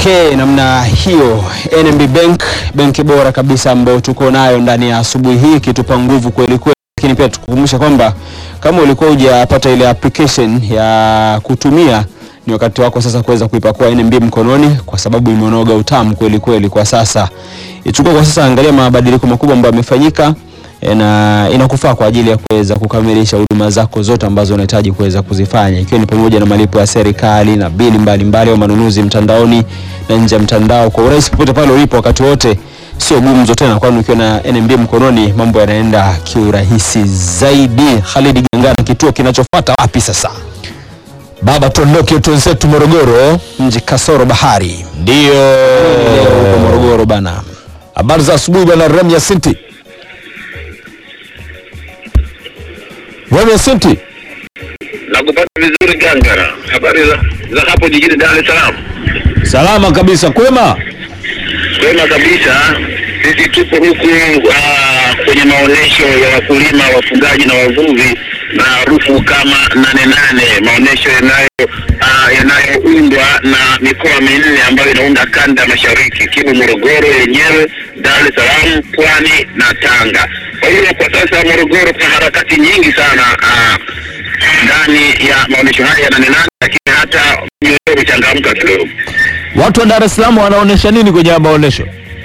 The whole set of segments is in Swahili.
Okay, namna hiyo NMB Bank, benki bora kabisa ambayo tuko nayo ndani ya asubuhi hii ikitupa nguvu kweli kweli, lakini pia tukukumbusha kwamba kama ulikuwa hujapata ile application ya kutumia ni wakati wako sasa kuweza kuipakua NMB mkononi, kwa sababu imeonoga utamu kweli kweli kwa sasa. Ichukua kwa sasa, angalia mabadiliko makubwa ambayo yamefanyika e, na inakufaa kwa ajili ya kuweza kukamilisha huduma zako zote ambazo unahitaji kuweza kuzifanya, ikiwa ni pamoja na malipo ya serikali na bili mbalimbali au manunuzi mtandaoni na nje ya mtandao kwa urahisi popote pale ulipo wakati wote. Sio gumzo tena, kwani ukiwa na NMB mkononi mambo yanaenda kiurahisi zaidi. Khalid Gangana, kituo kinachofuata wapi sasa? Baba, tuondoke twenzetu Morogoro. Mji kasoro bahari, Ndio leo huko Morogoro bana. habari za asubuhi bwana Remya Sinti. Remya Sinti, Nakupata vizuri Gangara. Habari za, za hapo jijini Dar es Salaam? salama kabisa, kwema. Kwema kabisa. Sisi tupo huku ah, kwenye maonyesho ya wakulima, wafugaji na wavuvi maarufu kama nane nane, maonyesho yanayo ah, yanayoundwa na mikoa minne ambayo inaunda kanda ya mashariki ikiwemo Morogoro yenyewe, Dar es Salaam, Pwani na Tanga. Kwa hiyo kwa sasa Morogoro kuna harakati nyingi sana ah, ndani ya maonyesho haya ya nane nane, lakini hata mioyo imechangamka kidogo. Watu wa Dar es Salaam wanaonesha nini kwenye haya maonesho?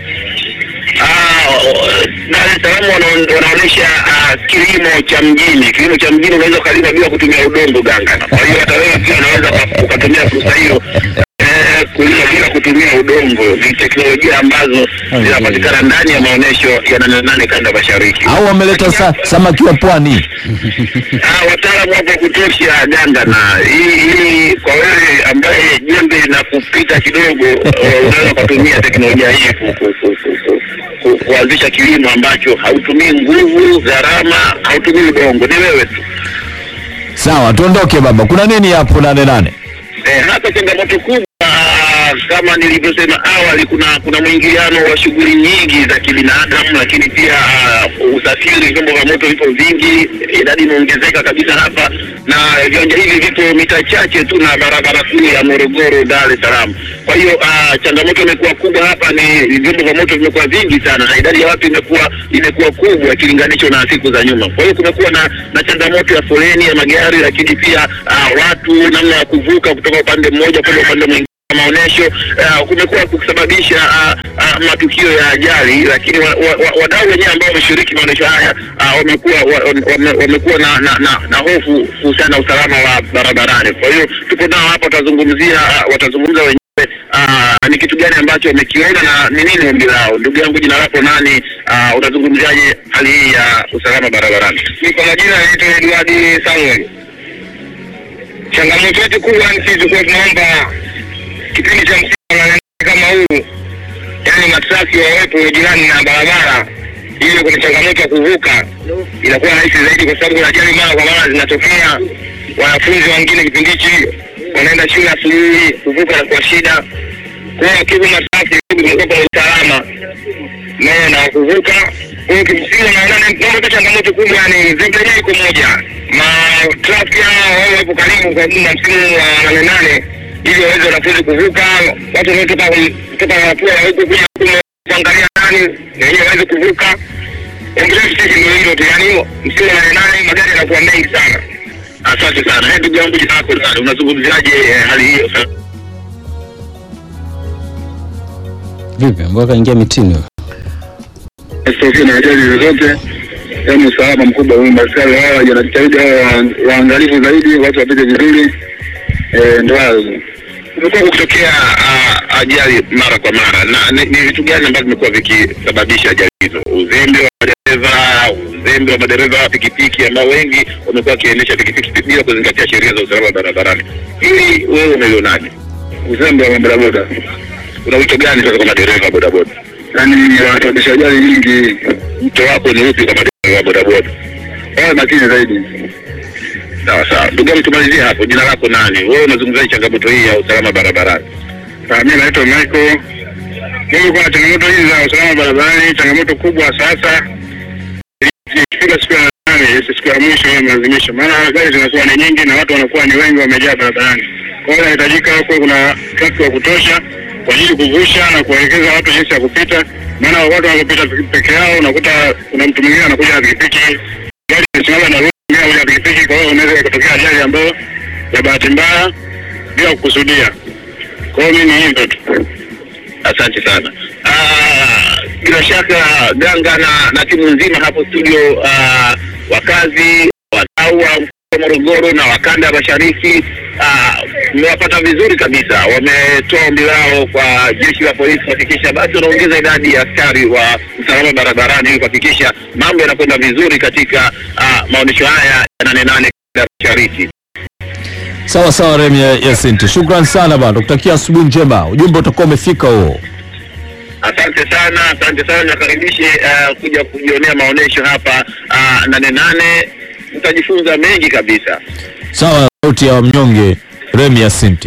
Ah, Dar es Salaam wana- wanaonyesha ah, kilimo cha mjini. Kilimo cha mjini unaweza ukalima bila kutumia udongo ganga. Kwa hiyo hata wewe pia unaweza uka- ukatumia fursa hiyo eh, kulima bila kutumia udongo. Ni teknolojia ambazo zinapatikana ndani ya maonyesho ya nane nane kanda mashariki. Au wameleta sa, samaki wa pwani? Ah, wataalamu wapo kutosha ganga, na hii hii kwa wewe ambaye jembe na kupita kidogo, eh, unaweza ukatumia teknolojia hii ku- ku- ku- ku- ku- ku- kuanzisha kilimo ambacho hautumii nguvu, gharama, hautumii udongo, ni wewe tu. Sawa, tuondoke baba. Kuna nini hapo nane nane? Eh, hapa changamoto kubwa kama nilivyosema awali, kuna kuna mwingiliano wa shughuli nyingi za kibinadamu, lakini pia uh, usafiri, vyombo vya moto vipo vingi, idadi imeongezeka kabisa hapa, na viwanja hivi vipo mita chache tu na barabara kuu ya Morogoro Dar es Salaam. Kwa hiyo uh, changamoto imekuwa kubwa hapa, ni vyombo vya moto vimekuwa vingi sana, na idadi ya watu imekuwa imekuwa kubwa ikilinganishwa na siku za nyuma. Kwa hiyo kumekuwa na, na changamoto ya foleni ya magari, lakini pia uh, watu namna ya kuvuka kutoka upande mmoja kwenda upande mwingine maonyesho uh, kumekuwa kusababisha uh, uh, matukio ya ajali, lakini wa- wa- wa- wadau wenyewe ambao wameshiriki maonyesho haya uh, wamekuwa wa- wame- wamekuwa na, na, na, na hofu kuhusiana na usalama wa barabarani. Kwa hiyo tupo nao hapa, watazungumzia uh, watazungumza wenyewe uh, ni kitu gani ambacho wamekiona na ni nini ombi lao. Ndugu yangu, jina lako nani? Uh, unazungumziaje hali hii ya usalama barabarani? Ni kwa majina naitwa Edward Samuel. Changamoto yetu kubwa ni sisi tulikuwa tunaomba kipindi cha msimu wa nane kama huu, yaani matrafiki wawepo jirani na barabara, ili kuna changamoto ya kuvuka inakuwa rahisi zaidi, kwa sababu ajali mara kwa mara zinatokea. Wanafunzi wengine kipindi hichi wanaenda shule asubuhi, kuvuka na kwa shida. Kwa hiyo kivu masafi kumekuwa kwa usalama naye na kuvuka. Kwa hiyo kimsingi naona mambo changamoto kubwa, yani zebra yenyewe iko moja, matrafiki hao wao wapo karibu kwa na msimu wa nane nane ili waweze wanafunzi kuvuka, watu wanaotoka kutoka Mapua huku kuja huku kuangalia nani na wenyewe waweze kuvuka. Ongelea sisi ndio hilo tu, yani msimu wa nane nane magari yanakuwa mengi sana. Asante sana. Hey, ndugu yangu jina lako nani? Unazungumziaje eh, hali hiyo? Vipi, mbona kaingia mitini wewe? Sitokee na ajali zozote, yaani usalama mkubwa huu. Maskari wao wanajitahidi wao waangalifu zaidi, watu wapite vizuri. Eh, Ndo hayo kumekuwa kukitokea ah, ajali mara kwa mara, na ni ni vitu gani ambavyo vimekuwa vikisababisha ajali hizo? Uzembe wa madereva, uzembe wa madereva wa pikipiki ambao wengi wamekuwa wakiendesha pikipiki bila kuzingatia sheria za usalama barabarani. Hili wewe umelionaje? Uzembe wa bodaboda, una wito gani sasa kwa madereva wa bodaboda? Yaani wanasababisha ajali nyingi. Wito wako ni upi kwa madereva wa bodaboda? Wawe makini zaidi. Sawa sawa, ndugu yangu, tumalizie hapo. Jina lako nani? Wewe unazungumzia changamoto hii ya usalama barabarani? Mimi naitwa Michael. Mimi kuna changamoto hizi za usalama barabarani, changamoto kubwa sasa ikifika siku ya nane, siku ya mwisho ya maadhimisho, maana gari zinakuwa ni nyingi na watu wanakuwa ni wengi, wamejaa barabarani. Kwa hiyo inahitajika kuwe kuna trafiki wa kutosha kwa ajili kuvusha na kuwaelekeza watu jinsi ya kupita, maana watu wanapopita peke yao unakuta kuna mtu mwingine anakuja na pikipiki, gari imesimama na mwingine anakuja na pikipiki, kwa hiyo unaweza ikatokea ajali ambayo ya bahati mbaya bila kukusudia. Kwa hiyo mimi ni hivyo tu. Asante sana. Ah, bila shaka Ganga na, na timu nzima hapo studio, ah, wakazi wadau wa mkoa wa Morogoro na wakanda ya mashariki ah, mmewapata vizuri kabisa. Wametoa ombi lao kwa jeshi la polisi kuhakikisha basi wanaongeza idadi ya askari wa usalama barabarani ili kuhakikisha mambo yanakwenda vizuri katika ah, maonyesho haya ya nane nane ya mashariki. Sawa sawa, Remi ya- Yasinti, shukran sana bana, tukutakia asubuhi njema. Ujumbe utakuwa umefika huo. Asante sana, asante sana, nakaribishe uh, kuja kujionea maonyesho hapa uh, nane nane, mtajifunza mengi kabisa. Sawa, sauti ya mnyonge Remi Yasinti.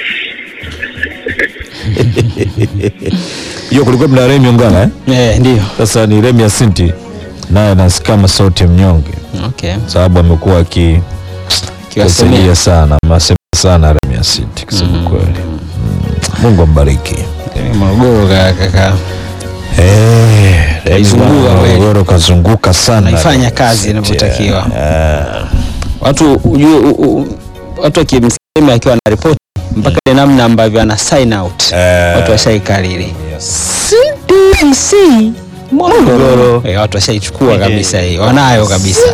Hiyo kulikuwa mna Remi Ongala eh? Eh, ndio. Sasa ni Remi Yasinti naye anasikia kama sauti ya mnyonge, Okay. sababu amekuwa aki Kiwasemea. kusaidia sana, masema sana Remi Yasinti kusema kweli. Mm. Mungu ambariki. Morogoro kaka. Eh, Remi Kaizunguka bwana, kweli. Morogoro kazunguka sana. Naifanya Remi kazi Yasinti, inavyotakiwa. eh. Watu ujue u- u- watu wakimsema akiwa na ripoti mpaka ile namna ambavyo ana sign out. Eh. Watu washaikariri. CDC Morogoro. Eh, watu washaichukua kabisa hii. Wanayo kabisa.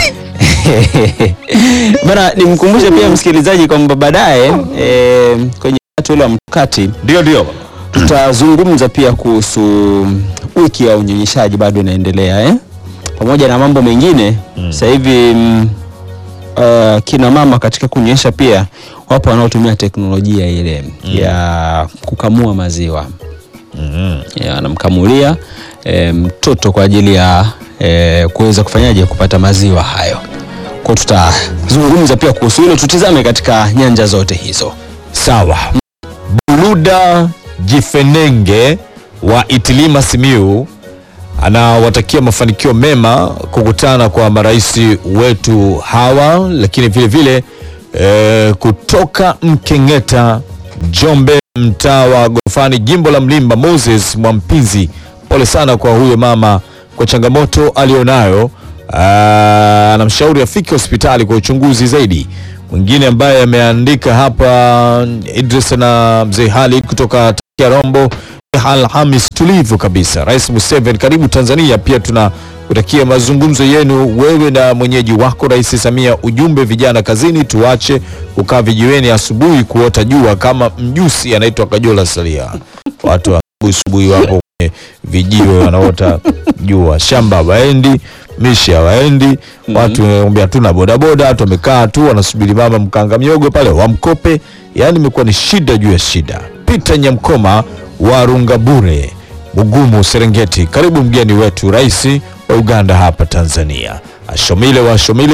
Bana nimkumbushe pia msikilizaji kwamba baadaye eh, kwenye wakati ule wa mkati Ndio ndio. tutazungumza pia kuhusu wiki ya unyonyeshaji bado inaendelea eh? pamoja na mambo mengine sasa hivi mm, uh, kina mama katika kunyonyesha pia wapo wanaotumia teknolojia ile ya kukamua maziwa Ya, anamkamulia eh, mtoto kwa ajili ya eh, kuweza kufanyaje kupata maziwa hayo kwa tutazungumza pia kuhusu hilo tutizame katika nyanja zote hizo Sawa. Buluda Jifenenge wa Itilima Simiu anawatakia mafanikio mema kukutana kwa marais wetu hawa, lakini vile vile e, kutoka Mkengeta Njombe, mtaa wa Gorofani, jimbo la Mlimba, Moses Mwampinzi, pole sana kwa huyo mama kwa changamoto alionayo. Ah, Anamshauri afike hospitali kwa uchunguzi zaidi. Mwingine ambaye ameandika hapa Idris na mzee Halid kutoka Takia Rombo, Alhamis tulivu kabisa. Rais Museveni, karibu Tanzania. Pia tuna kutakia mazungumzo yenu wewe na mwenyeji wako Rais Samia. Ujumbe vijana kazini, tuache kukaa vijiweni asubuhi kuota jua kama mjusi anaitwa Kajola Salia. Watu wa asubuhi asubuhi wapo kwenye vijiwe wanaota jua, shamba waendi mishi hawaendi watu mm hatuna bodaboda, watu wamekaa tu wanasubiri mama mkanga miogo pale wamkope. Yani imekuwa ni shida juu ya shida. Peter Nyamkoma wa Rungabure, Mugumu, Serengeti, karibu mgeni wetu rais wa Uganda hapa Tanzania. Ashomile wa Ashomile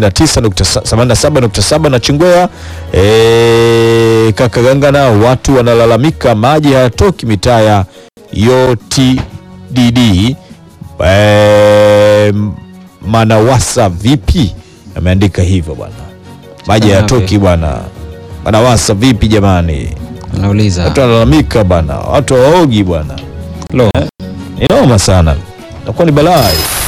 89.87 na Chingwea e, Kakagangana, watu wanalalamika maji hayatoki mitaa ya YOTDD e, Manawasa vipi? Ameandika hivyo bwana, maji hayatoki bwana. Manawasa vipi jamani? anauliza Watu wanalalamika bwana, watu hawaogi bwana, Lo. ni noma sana, nakuwa ni balaa.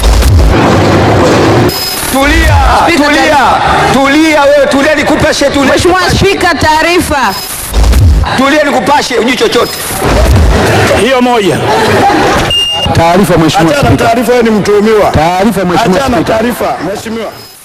Tulia, tulia, tulia wewe, tulia nikupashe, tulia, Mheshimiwa Spika, taarifa. tulia nikupashe, ujui chochote. Hiyo moja. Taarifa Mheshimiwa Achana na Spika. taarifa, wewe ni mtuhumiwa. Taarifa Mheshimiwa Achana na Spika. taarifa, mheshimiwa.